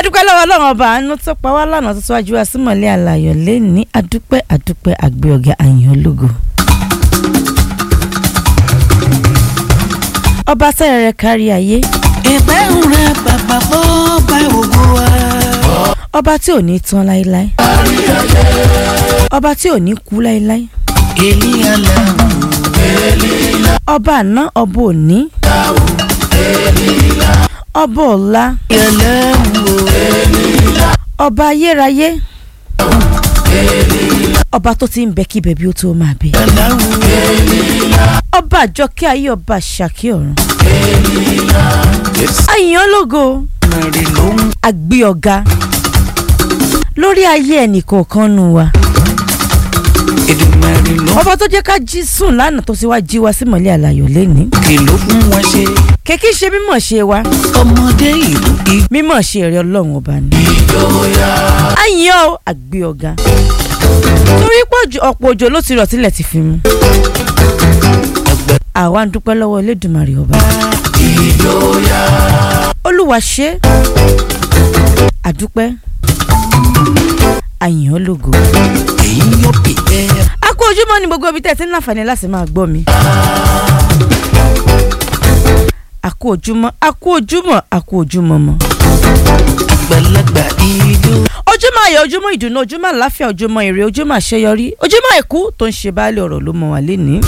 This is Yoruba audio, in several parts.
adúpẹ́ lọ́wọ́ ọlọ́run ọba àánú tó pa wá lánàá tó síwájú wa símọ̀lẹ́ àlàyọ̀ lẹ́ni adúpẹ́ adúpẹ́ àgbẹ̀ ọ̀gá àyàn ológo. ọba sẹ́rẹ̀ rẹ̀ kárí ayé ìpẹ́ ń rẹ bàbá bọ́ bá ògo wa. ọba tí ò ní tán láéláé ọba tí ò ní kú láéláé èlì aláwọ̀ ọba àná ọba òní ọba ọ̀la aláwọ̀ ọba ayérayé ọba tó ti ń bẹ kí bẹ̀bí ó tó máa bẹ aláwọ̀ ọba àjọkẹ́ ayé ọba àṣàkí ọ̀run àyàn lógo mẹ́rin ló ń àgbé ọ̀gá lórí ayé ẹnìkọ̀ọ̀kan nù wa Èdùmàrè ló ń ọba tó jẹ́ ká jí sùn lánàá tó sì wá jí wa símọ̀lẹ́ àlàyò lẹ́ni kìlọ̀ fún wọn ṣe kèkí ṣe mímọ̀ ṣe wa ọmọdé ìlú ìgbà. mímọ̀ ṣe rẹ ọlọ́run ọba ni àyàn o àgbé ọ̀gá torí pé òjò- ọ̀pọ̀ òjò ló ti rọ̀ tílẹ̀ ti fi mu àwa ń dúpẹ́ lọ́wọ́ Elédùmarè ọba olúwa ṣe àdúpẹ́ àyàn lógo èyí yóò bí ẹ a kú ojúmọ́ ní gbogbo ibi tẹ́ ẹ ti ń láǹfààní láti máa gbọ́ mi. a kú ojúmọ́ a kú ojúmọ́ a kú ojúmọ́ mọ́. àgbàlagbà ijó ojúmọ́ ayọ̀ ojúmọ́ ìdùnnú ojúmọ́ àláfíà ojúmọ́ ire ojúmọ́ àṣeyọrí ojúmọ́ ẹ̀kú tó ń ṣe baálé ọ̀rọ̀ ló mọ wà lénìí.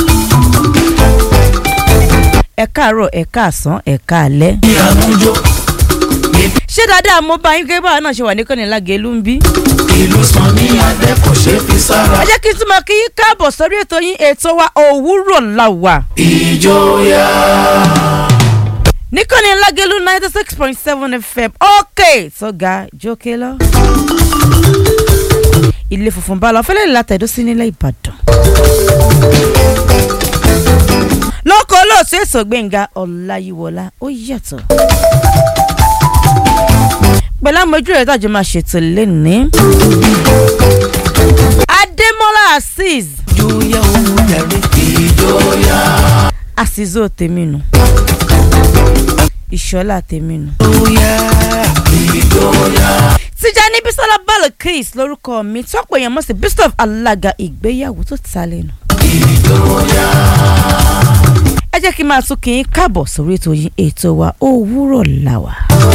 ẹ káàárọ̀ ẹ káàsán ẹ káalẹ́. ìyàmújó ṣé dáadáa mo bá yín gẹ́gẹ́ báwa náà ṣe wà ní kọ́ni lágẹ̀ẹ́lú ń bí. ìlú sàn ní adé kò ṣe é fi sára ẹ jẹ́ kí n tún máa kí yín káàbọ̀ sórí ètò yín ètò wa òwúrọ̀ la wà. ìjọyà níkànnì lágẹ̀lú ninety six point seven fm ok tó ga jókè lọ. ilé funfun bá lọ fẹ́lẹ́ látẹ̀dó sí nílẹ̀ ìbàdàn. lọ́kọ̀ olóòtú èso gbẹ̀ngà ọláyíwọlá ó yàtọ̀. pẹ̀lú àmójú rẹ̀ tàjọ́ máa ṣètò lẹ́ni. adémọ́lá azeez ìjọyà òun yàrá ìjọyà àṣìzó tèmi nù. ìṣọ́lá tèmi nù. ìjọyà ìjọyà Tijani Bisola Balakis lórúkọ mi tọ́pọ̀ èèyàn mọ̀ sí bishop alága ìgbéyàwó tó ta lẹ́nu. ẹ jẹ́ kí n máa tún kí n káàbọ̀ sórí ètò yìí ètò wa òwúrọ̀ làwà.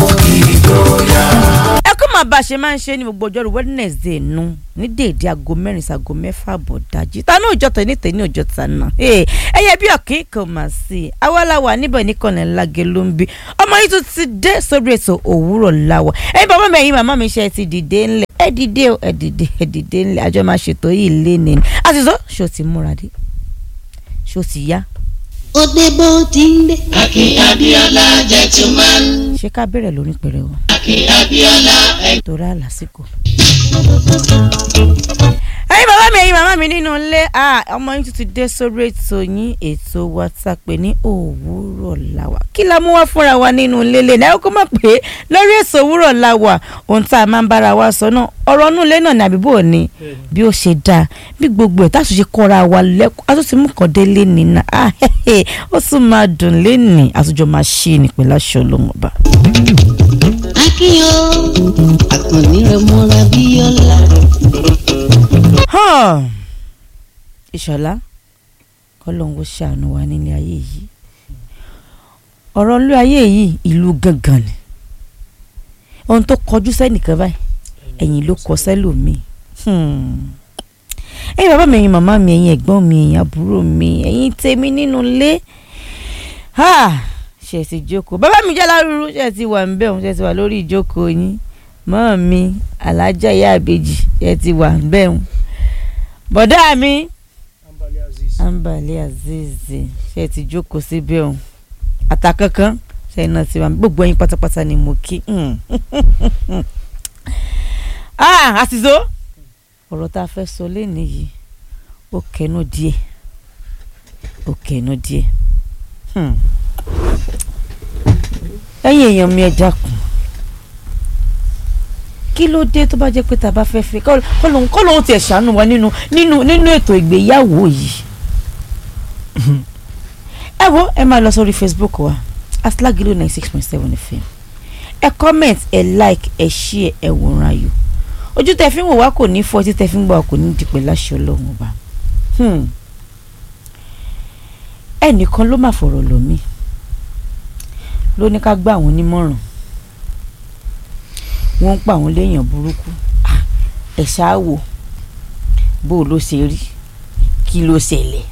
ẹ kó máa bá a ṣe máa ń ṣe ní gbogbo ọjọ́rú Wednesday nu ní déédéé aago mẹ́rin sago mẹ́fà bọ̀ dájú ta ní òjọ́ tẹ̀ ní tẹ̀ ní òjọ́ ta náà. ẹ yẹ bí ọ̀kín kò mà sí i awalawa níbẹ̀ ní kọ́nà lágẹ̀ ló ń bí ọmọ yìí tún ti dé sórí ètò òwúrọ̀ làwà. ẹ̀yin bàbá mi ẹ̀yin màmá mi ṣe ti dìde ńlẹ̀ ẹ dìde o ẹ dìde ẹ dìde ńlẹ̀ àjọ máa ṣètò yìí lé ní ni. àtìsọ́ ṣó ti múra dé ṣó ti yá òde bó ti ń dé. Akin Abíọ́lá gentleman. ṣé ká bẹ̀rẹ̀ lórí pẹ̀rẹ̀ o Akin Abíọ́lá ẹ torí àlàsìkò. ẹ̀yin bàbá mi ẹ̀yin màmá mi nínú ilé ah, ọmọ yín tún ti dé sórí ètò yín ètò wa tá a pè ní òwúrọ̀ làwà kí la mú wá fúnra wa nínú ilé lè náà kó má pé lórí ètò òwúrọ̀ làwà ohun tá a máa ń bára wa sọ náà ọ̀rọ̀ inú ilé náà ní àbíbò ni bí ó ṣe dáa bí gbogbo ẹ̀ tá a tún ṣe kọ́ra wa lẹ́kọ̀ọ́ a tún ti mú kàn dé lẹ́ni náà ah, hehe, ó tún máa dùn lẹ́ni àtúnjọ máa ṣe é ní pẹ̀lú aṣọ olóhùn ọba. akínyó àkànní rẹ mọ́ra bíyọ́lá. Hàn. ìṣọ̀lá kọ́lọ́hún ó ṣàánú wa nílé ayé yìí ọ̀rọ̀ ilé ayé yìí ìlú gangan ni ohun tó kọjú sẹ́nìkan báyìí ẹ̀yìn ló kọ sẹ́lòmíì Hmm. ẹ̀yin bàbá mi ẹ̀yin màmá mi ẹ̀yin ẹ̀gbọ́n mi ẹ̀yin àbúrò mi ẹ̀yin tèmi nínú ilé Ha! ṣe ti jókòó bàbá mi jẹ́ lárúurú ṣe ti wà ń bẹ̀ ṣe ti wà lórí ìjókòó yín mọ́ mi alájà ìyá àbèjì ṣe ti wà ń bẹ̀ bọ̀dá mi ambali azizi ṣe ti jókòó síbẹ̀ o àtàkankan ṣe iná tiwa gbogbo ẹ̀yin pátápátá ni mo kí Hmm. ah àtìzó ọ̀rọ̀ tá a fẹ́ sọ lẹ́nu yìí ó kẹnu díẹ̀ ó kẹnu díẹ̀ Hmm. ẹ̀yin èèyàn mi ẹ dákun kí ló dé tó bá jẹ́ pé tá a bá fẹ́ fẹ́ kọ́ lóun kọ́ lóun tiẹ̀ ṣàánú wa nínú nínú nínú ètò ìgbéyàwó yìí ẹ wo ẹ máa lọ sórí Facebook wa aslagilo ninety six point seven fm ẹ comment ẹ like ẹ share ẹ wòran ayò ojú tẹ fi ń wò wá kò ní fọ́ tí tẹ fi ń gbọ́ wá kò ní dìpẹ́ láṣẹ ọlọ́run ọba Hmm. ẹnìkan ló máa fọ̀rọ̀ lọ mí ló ní ká gbà àwọn onímọ̀ràn wọ́n ń pa àwọn léèyàn burúkú Ah, ẹ̀ ṣáà wò bó o ló ṣe rí kí ló ṣẹlẹ̀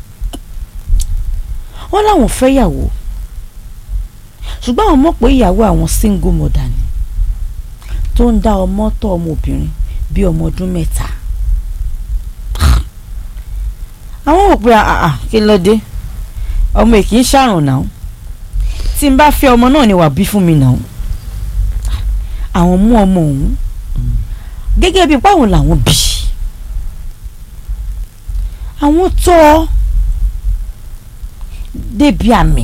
wọ́n láwọn fẹ́yàwó ṣùgbọ́n àwọn mọ̀ pé ìyàwó àwọn single mother ni tó ń dá ọmọ tọ́ ọmọbìnrin bíi ọmọ ọdún mẹ́ta àwọn wò pé àà kí ló dé ọmọ èkì ń ṣàrùn náà tí n bá fẹ́ ọmọ náà ni wà bí fún mi náà àwọn mú ọmọ òun gẹ́gẹ́ bíi báwọn làwọn bí àwọn tọ́ ọ débi àmì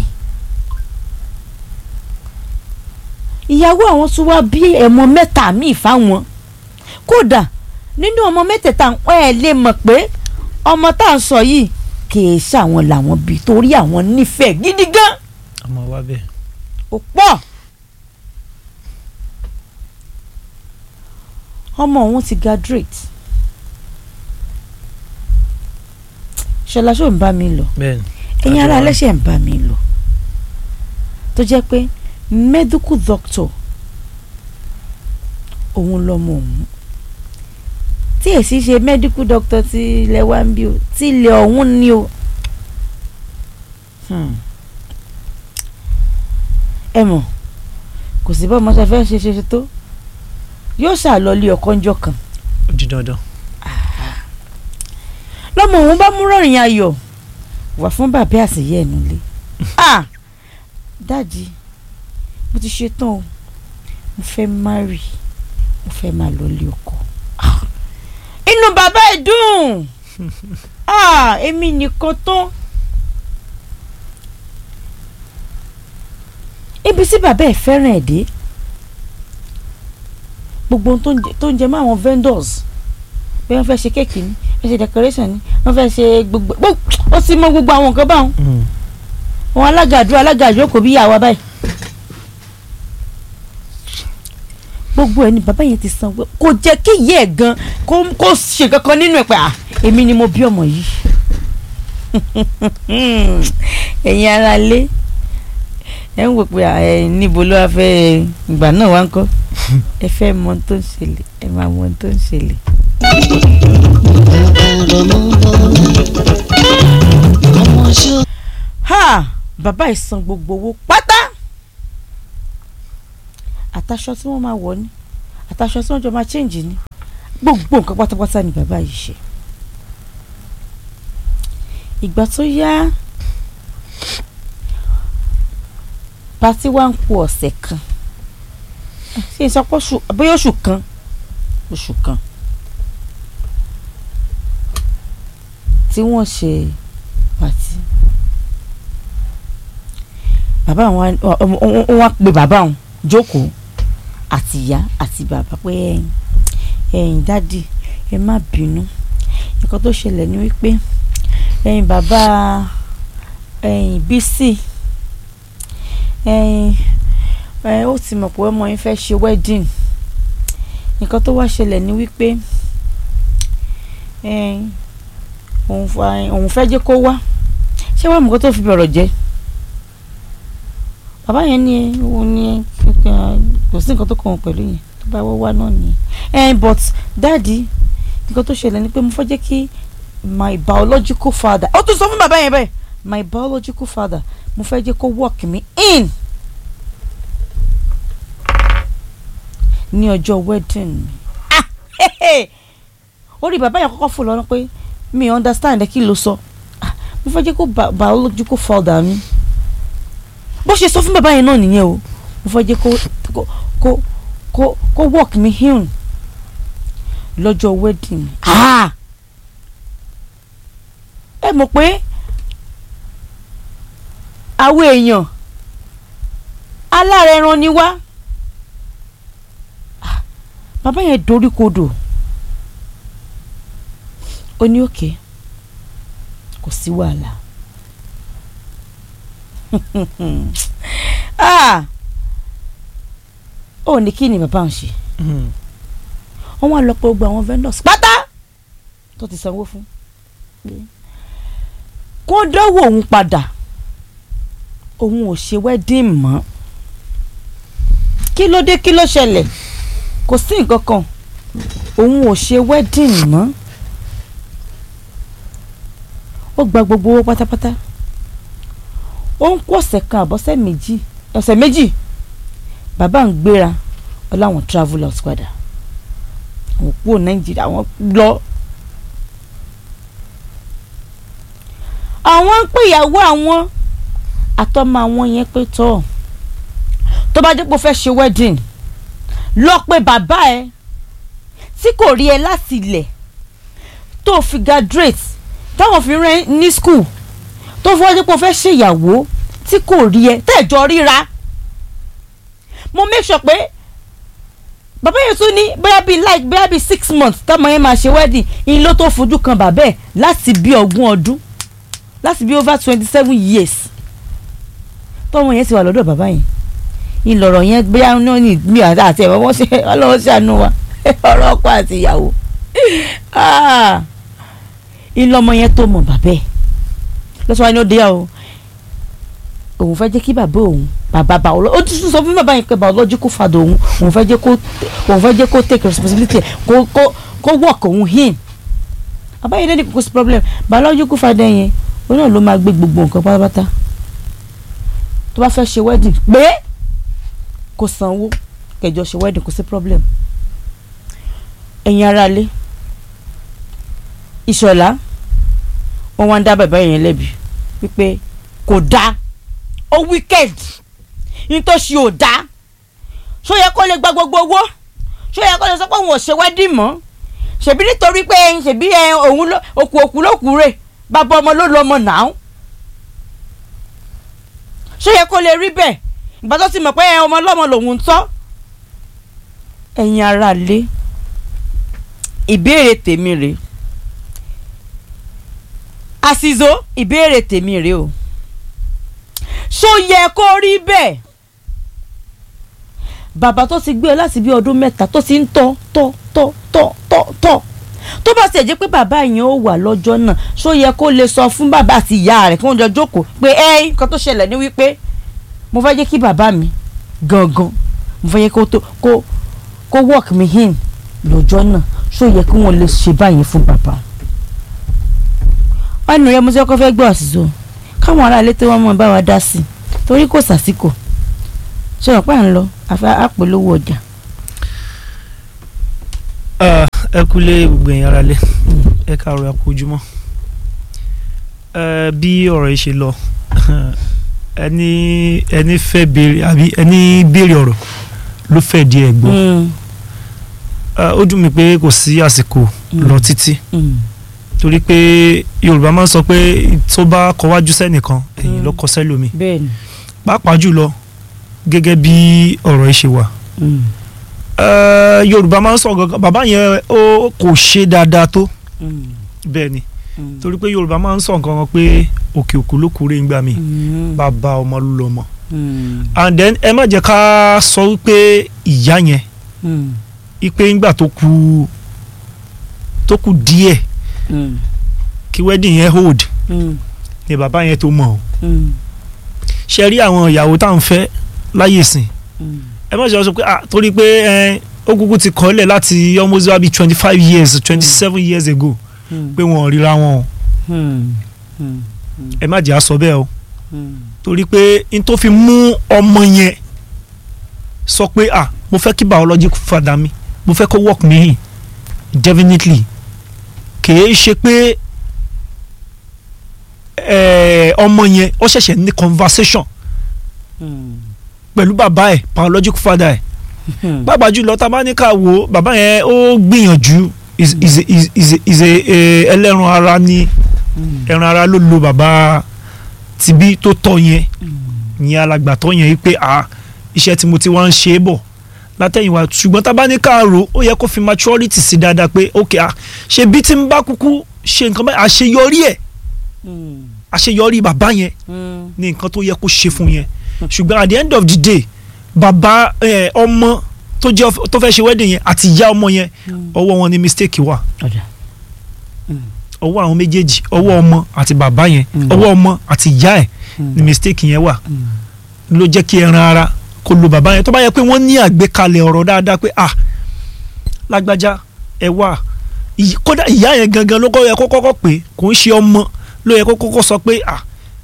ìyàwó àwọn tún wá bí ẹ̀mọ mẹ́ta míì fáwọn kódà nínú ọmọ mẹ́tẹ̀ẹ̀ta wọn ẹ̀ lè mọ̀ pé ọmọ tá à ń sọ yìí kìí ṣàwọn làwọn bí torí àwọn nífẹ̀ẹ́ gidi gan ọmọ wa bẹ́ẹ̀. ó pọ̀ ọmọ òun ti graduate ṣọlá ṣó ń bá mi lọ bẹ́ẹ̀ ni. ẹ̀yin ará Àjọwà. ẹlẹ́ṣẹ̀ ń bá mi lọ tó jẹ́ pé medical doctor òun lọmọ òun tí èsì ṣe medical doctor ti ilẹ̀ wa ń bí o tí ilẹ̀ ọ̀hún ni o Hmm. ẹ mọ̀ kò sí bá ọmọ ṣe fẹ́ ṣe ṣe ṣe tó yóò ṣàlọ́lé ọkọ́njọ́ kan ó di dandan. lọ́mọ òun bá mú rọ̀rìn ayọ̀ wà fún bàbá àṣeyẹ ẹ̀nu lé ah dáàdi mo ti ṣe tán o mo fẹ́ marry mo fẹ́ máa lọ lé ọkọ Ah, inú bàbá ẹ̀ dùn ah èmi nìkan tán ibi tí bàbá ẹ̀ fẹ́ràn ẹ̀ dé gbogbo ohun tó ń jẹ- tó ń jẹ mọ́ àwọn vendors bí wọ́n fẹ́ ṣe kéèkì ni wọ́n ṣe decoration ni wọ́n fẹ́ ṣe gbogbo gbogbo ó sì mọ gbogbo àwọn nǹkan báwọn wọn alága àdúrà alága àjókòó bí yàwá báyìí gbogbo ẹni bàbá yẹn ti san pé kò jẹ́ kí ìyá ẹ̀ gan kó kó ṣe kankan nínú ẹ̀ pé à èmi ni mo bí ọmọ yìí ẹ̀yin ara lé ẹ̀ ń wò pé à, ẹ̀ níbo ló wá fẹ́ ìgbà náà wá ń kọ́ ẹ fẹ́ mọ ohun tó ń ṣẹlẹ̀ ẹ máa mọ ohun tó ń ṣẹlẹ̀. ọmọ ṣó ha bàbá yìí san gbogbo owó pátá àtàṣọ tí wọ́n máa wọ̀ ni àtàṣọ tí wọ́n jọ máa change ni gbogbo nǹkan pátápátá ni bàbá yìí ṣe ìgbà tó yá pàtí wá ń kù ọ̀sẹ̀ kan ṣé n sọ pé oṣù bóyá oṣù kan oṣù kan tí wọ́n ṣe pàtí bàbá wọn wọn pe bàbá wọn jókòó àti ìyá àti bàbá pé ẹ̀yin ẹ̀yin dádì ẹ má bínú nǹkan tó ṣẹlẹ̀ ni wípé ẹ̀yin bàbá ẹ̀yin bísí ẹ̀yin ẹ ó ti mọ̀ pé ọmọ yín fẹ́ ṣe wedding nǹkan tó wá ṣẹlẹ̀ ni wípé ẹ̀yin òun fa- òun fẹ́ jẹ́ kó wá ṣé wàá mọ̀ kó tó fi bọ̀rọ̀ jẹ́ bàbá yẹn ní òun ní kò sí nǹkan tó kàn wọ́n pẹ̀lú yẹn tó bá wọ́n wá náà nìyẹn eh but dáàdi nǹkan tó ṣẹlẹ̀ ni pé mo fẹ́ jẹ́ kí my biological father ó tún sọ fún bàbá yẹn bẹ́ẹ̀ my biological father mo fẹ́ jẹ́ kó work me in ní ọjọ́ wedding mi ah hehe orí bàbá yẹn kọ́kọ́ fò lọ́nà pé mi understand ẹ kí ló sọ ah mo fẹ́ jẹ́ kó bi- biological father mi bó ṣe sọ fún bàbá yẹn náà nìyẹn o mo fẹ́ jẹ́ kó kó kó kó kó work me in lọ́jọ́ wedding mi ah ẹ mọ̀ pé àwọn èèyàn alárẹ̀ẹ̀ràn ni wá Ah, bàbá yẹn dorí kodò ó ní òkè kò sí wàhálà ah ó ní kí ni bàbá ń ṣe Hmm. wọ́n wá lọ pé gbogbo àwọn vendors pátá tó ti sanwó fún kó dánwò òun padà òun ò ṣe wedding mọ́ kí ló dé kí ló ṣẹlẹ̀ kò sí nǹkan kan òun ò ṣe wedding mọ́ ó gba gbogbo owó pátápátá ó ń kó ọ̀sẹ̀ kan àbọ̀sẹ̀ méjì ọ̀sẹ̀ méjì bàbá ń gbéra ọláwọn travel out padà àwọn kúrò nàìjíríà àwọn lọ. àwọn ń pè ìyàwó àwọn àtọmọ àwọn yẹn pé tọ́ tó bá dé pé o fẹ́ ṣe wedding lọ pé bàbá ẹ tí kò rí ẹ láti ilẹ̀ tó fi graduate táwọn fi rán ní school tó fi wájú pé o fẹ́ ṣèyàwó tí kò rí ẹ tẹ́jọ́ ríra mo make sure pé bàbá yẹn tún ní bóyá bíi like bóyá bíi six months táwọn yẹn máa ṣe wedding in ló tó fojú kan bàbá ẹ̀ láti bí ogún ọdún láti bí over twenty seven years tọ́mọ yẹn ti wà lọ́dọ̀ bàbá yẹn ìlọ̀rọ̀ yẹn bóyá náà ní mi àti ẹ̀wọ̀n wọ́n ṣe ọlọ́wọ́ ṣàánú wa ọ̀rọ̀ ọkọ àti ìyàwó ìlọmọ yẹn tó mọ̀ bàbá ẹ̀ lọ́sọ̀rọ̀ ni ó dé yà o òun fẹ́ jẹ́ kí bàbá òun bàbá bá ọlọ́ ó ti sọ fún bàbá yẹn pé biological father òun òun fẹ́ jẹ́ kó òun fẹ́ jẹ́ kó take responsibility kó kó kó work òun in bàbá yẹn lẹ́nu kò sí problem biological father yẹn òun náà ló máa gbé gbogbo nǹkan pátápátá tó bá fẹ́ ṣe wedding pé kò sanwó kẹjọ ṣe wedding kò sí problem ẹ̀yin aráalé ìṣọ̀lá wọn wá ń dá bàbá yẹn lẹ́bi wípé kò dáa ó wicked ní tó ṣe ò dáa ṣó yẹ kó lè gba gbogbo owó ṣó yẹ kó lè sọ pé òun ò ṣe wedding mọ́ ṣèbí nítorí pé ṣèbí òun òkú òkú ló kú rè bàbá ọmọ ló lọ ọmọ náà ṣó yẹ kó lè rí bẹ́ẹ̀ ìgbà tó ti mọ̀ pé ọmọ ọlọ́mọ lòun ń tọ́ ẹ̀yin ará lé ìbéèrè tèmi rèé àṣìzó ìbéèrè tèmi rèé o ṣó yẹ kó rí bẹ́ẹ̀ bàbá tó ti gbé ọ láti bí ọdún mẹ́ta tó ti ń tọ́ tọ́ tọ́ tọ́ tọ́ tọ́ tó bá ṣe jẹ́ pé bàbá yẹn ó wà lọ́jọ́ náà ṣó yẹ kó lè sọ fún bàbá àti ìyá rẹ̀ kí wọ́n jọ jókòó pé ẹ́ nǹkan tó ṣẹlẹ̀ ní wípé mo fẹ́ jẹ́ kí bàbá mi gangan mo fẹ́ jẹ́ kó tó kó kó work me in lọ́jọ́ náà ṣó yẹ kí wọ́n lè ṣe báyìí fún bàbá ọ̀nà rẹ̀ mo ṣe kọ́ fẹ́ gbọ́ àṣìṣe káwọn aráalé tí wọ́n mọ̀ bá wa dá sí i torí kò sàsìkò ṣe wọn pa à ń lọ àfẹ àpolówó ọjà. ẹ kúlé gbogbo ẹ̀yin ará lé ẹ káàárọ̀ ẹ kú ojúmọ́ bí ọ̀rọ̀ yìí ṣe lọ ẹni ẹni fẹ́ béèrè àbí ẹni béèrè ọ̀rọ̀ ló fẹ́ di ẹ̀ gbọ́ ó dùn mí pé kò sí àsìkò lọ títí torí pé Yorùbá máa ń sọ pé tó bá kọwájú sẹ́nìkan ẹ̀yìn ló kọ sẹ́lòmíì bẹ́ẹ̀ni. pàápàá jùlọ gẹ́gẹ́ bí ọ̀rọ̀ yìí ṣe wà yorùbá máa ń sọ gangan bàbá yẹn ó kò ṣe dáadáa tó bẹ́ẹ̀ ni torí pé yorùbá máa ń sọ nǹkan kan pé òkè òkú ló kúrè ń gbà mí bàbá ọmọ ló lọ mọ and then ẹ má jẹ́ ká sọ wípé ìyá yẹn ipe ńgbà tó kù tó kù díẹ̀ kí wedding yẹn hold ni bàbá yẹn tó mọ̀ ọ́ ṣe rí àwọn ìyàwó tá à ń fẹ́ láyè sìn ẹ má ṣe sọ pé ah torí pé ẹ ó kúkú ti kọ́lẹ̀ láti almost wá bí twenty five years twenty seven years ago pé wọn ò ríra wọn o ẹ má jẹ́ àsọ bẹ́ẹ̀ o torí pé n tó fi mú ọmọ yẹn sọ pé ah mo fẹ́ kí biological father mi mo fẹ́ kó work me in definitely kìí ṣe pé ọmọ yẹn ó ṣẹ̀ṣẹ̀ ní conversation pẹ̀lú bàbá ẹ̀ biological father ẹ̀ bàbá jùlọ tá a bá ní ká wo bàbá yẹn ó gbìyànjú ìṣe ẹlẹ́ran ara ní ẹran ara ló lo bàbá tìbí tó tọ́ yẹn yẹn alàgbàtọ́ yẹn yìí pé ah iṣẹ́ tí mo ti wá ń ṣe é bọ̀ látẹ̀yìnwá ṣùgbọ́n tá a bá ní ká rò ó yẹ kó fi maturity sí dáadáa pé ok ah ṣe bí tí ń bá kúkú ṣe nǹkan báyìí àṣeyọrí ẹ̀ àṣeyọrí bàbá yẹn ní nǹkan tó yẹ kó ṣe fún yẹn ṣùgbọ́n at the end of the day bàbá ọmọ tó jẹ́ tó fẹ́ ṣe wedding yẹn àti ìyá ọmọ yẹn ọwọ́ wọn ni mistake wà ọ̀dà ọwọ́ àwọn méjèèjì ọwọ́ ọmọ àti bàbá yẹn Mm. ọwọ́ ọmọ àti ìyá ẹ̀ ni mistake yẹn wà ló jẹ́ kí ẹran ara kó lo bàbá yẹn tó bá yẹ pé wọ́n ní àgbékalẹ̀ ọ̀rọ̀ dáadáa pé ah lágbájá ẹ wà Ìy- kódà ìyá yẹn gangan ló kọ́ yẹ kó kọ́kọ́ pé kò ń ṣe ọmọ ló yẹ kó kọ́kọ́ sọ pé ah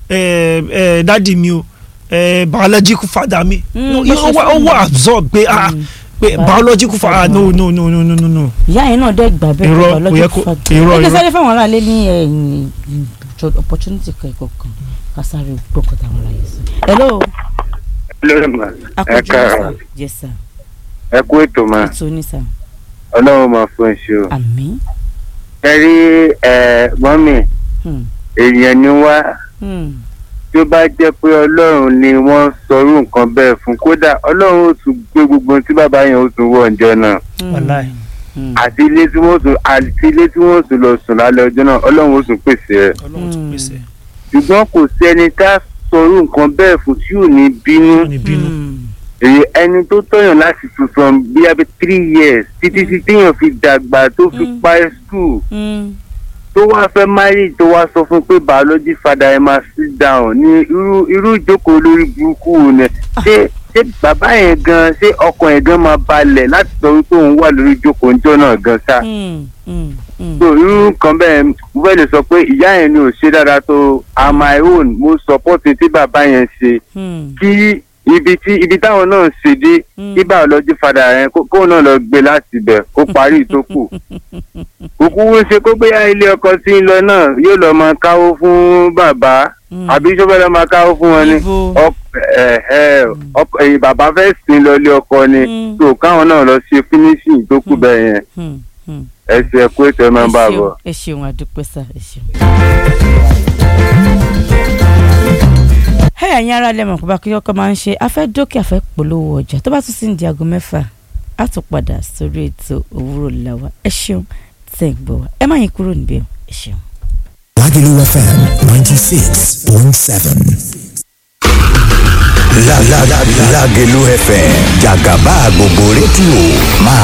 ẹ ẹ dádì mi o ẹ biological father mi Mm, No, bó ṣe ó wà ó fún mi. wà absorb pé ah Mm. pé biological father no no no no no no no ìyá yẹn náà dẹ́ gbà bẹ́ẹ̀ Irọ́, pé kò yẹ biological kó- father. irọ́, ẹ jẹ́ irọ́. sáré fáwọn aráalé ní ẹ̀yìn opportunity kẹ́kọ̀ọ́ kan ká sáré gbọ́kọ̀ táwọn aráalé sọ. hello lórí ma ẹ akójú káàárọ̀ yes sir ẹ kú ètò ma ètò ní sir ọlọ́run máa fún iṣẹ́ o. àmín ẹ rí ẹ mọ́mì Hmm. èèyàn ni wá Hmm. tí ó bá jẹ́ pé ọlọ́run ni wọ́n sọrú nǹkan bẹ́ẹ̀ fún kódà ọlọ́run ó tún gbé gbogbo ohun tí bàbá yẹn ó tún wọ̀ ǹjọ́ náà Hmm. Wàláì. Hmm. àti ilé tí wọ́n sùn àti ilé tí wọ́n sùn lọ sùn lálẹ́ ọjọ́ náà ọlọ́run ó tún pèsè ẹ̀ ọlọ́run tún pèsè ṣùgbọ́n kò sí ẹni tá a sọrú nǹkan bẹ́ẹ̀ fún tí ò ní bínú ní bínú Hmm. èyí ẹni tó tọ̀yàn láti tún from bí abẹ́ three years títí tí téèyàn fi dàgbà tó fi Mm. parí school Hmm. tó wá fẹ́ marry tó wá sọ fún pé biology father ẹ máa sit down ní irú irú ìjókòó lórí burúkú wo ni ṣé ṣé bàbá yẹn gan ṣé ọkàn yẹn gan máa balẹ̀ láti sọ wípé òun wà lórí ìjókòó níjọ́ náà gan ṣá. Hmm. Hmm. Hmm. so irú nǹkan bẹ́ẹ̀ mo fẹ́ lè sọ pé ìyá yẹn ni ò ṣe dáadáa tó on my own mo support tí bàbá yẹn ṣe Hmm. kí ibi tí ibi táwọn náà ṣe dé Mm. kí biology father yẹn kó kóun náà lọ gbé láti ibẹ̀ kó parí ìtókù kúkú wó ṣe kó bóyá ilé ọkọ tí ń lọ náà yóò lọ máa káwó fún bàbá Hmm. àbí ṣó fẹ́ lọ máa káwó fún wọn ni Ibo. Ọk- ẹ̀, ẹ̀, ọk- ẹ̀yìn bàbá fẹ́ sìn lọ ilé ọkọ ni Mm. tó káwọn náà lọ ṣe finishing tó kù bẹ́ẹ̀ yẹn Hmm. Hmm. ẹ ṣe ẹ̀kú ètò ẹ̀ máa ń bá a ẹ bọ̀. ṣeun ẹ ṣeun àdúpẹ́ sá ẹ ṣeun. ẹ ẹ̀yin ará lẹ́mọ̀ pé bákí ọkọ máa ń ṣe afẹ́ dókè afẹ́ polówó ọjà tó bá tún sí ní di aago mẹ́fà á tún padà sórí ètò òwúrọ̀ làwà ẹ ṣeun tẹ̀ ń gbọ́ wa ẹ má yín kúrò níbẹ̀ ẹ ṣeun. Lagelu FM 96.7. La la la Lagelu FM Jagaba gbogbo rédíò máa